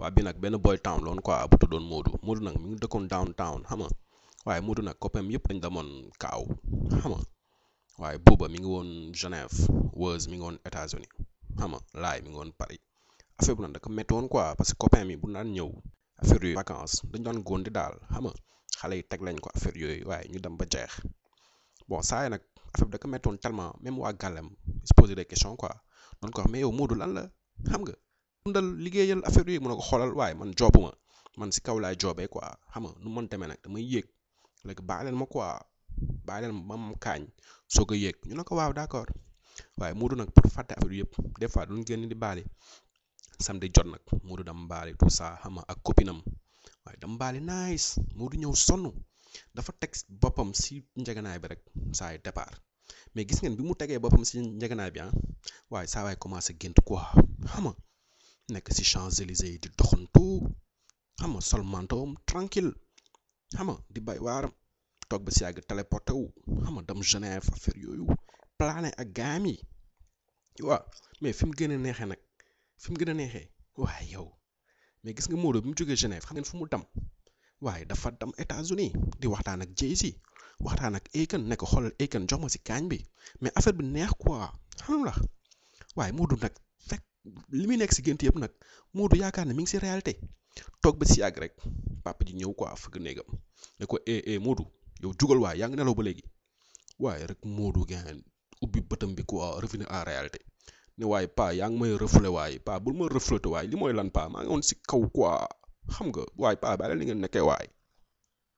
waa bi nag benn boy town loon quoi bu tuddoon Modou Modou nag mi ngi dëkkoon downtown xam nga waaye Modou nag copain yëpp dañ demoon kaaw xam nga waaye booba mi ngi woon Genève Weuz mi ngi woon États-Unis xam nga laay mi ngi woon Paris affaire bu nag da ko métti woon quoi parce que copain mi bu naan ñëw affaire yooyu vacances dañ daan góondi daal xam nga xale yi teg lañ ko affaire yooyu waaye ñu dem ba jeex bon saa yi nag affaire bi da ko métti woon tellement même waa gàllem se poser des questions quoi doon ko wax mais yow Modou lan la xam nga dundal liggéeyal affaire yooyu mun na ko xoolal waaye man joobuma man si kaw laay joobee quoi xam nga nu mën demee nag damay yéeg léegi bàyyi leen ma quoi bàyyi leen ma mam kaañ soog a yéeg ñu ne ko waaw d'accord waaye Modou nag pour fàtte affaire yëpp des fois duñ génn di baali samedi jot nag Modou dam baali tout ça xam nga ak copinam waaye dam baali nice Modou ñëw sonn dafa teg boppam si njeganaay bi rek saa yi départ mais gis ngeen bi mu tegee boppam si njeganaay bi ah waaye saa waay commencé gént quoi xam nga nekk si Champs-Élysées yi di doxantu xam nga sol mantoom tranquille xam nga di bay waaram toog ba si yàgg téléporté wu xam nga dem Genève affaire yooyu plané ak gaam yi waaw mais fi mu gën a neexee nag fi mu gën a neexee waaye yow mais gis nga Modou bi mu jógee Genève xam ngeen fu mu dem waaye dafa dem États-Unis di waxtaan ak Jay-Z waxtaan ak Akon ne ko xoolal Akon jox ma si kaañ bi mais affaire bi neex quoi xam la waaye Modou nag fekk li muy nekk si gént yëpp nag Modou yaakaar ne mi ngi si réalité toog ba si yàgg rek papa ji ñëw quoi fëgg néegam ne ko eh eh Modou yow jugal waaye yaa ngi nelaw ba léegi waaye rek Modou gën ubbi bëtam bi quoi revenir en réalité ne waaye pa yaa ngi may refléter waaye pa bul ma refléter waaye li mooy lan pa maa ngi woon si kaw quoi xam nga waaye pa bàyyi li ngeen nekkee waaye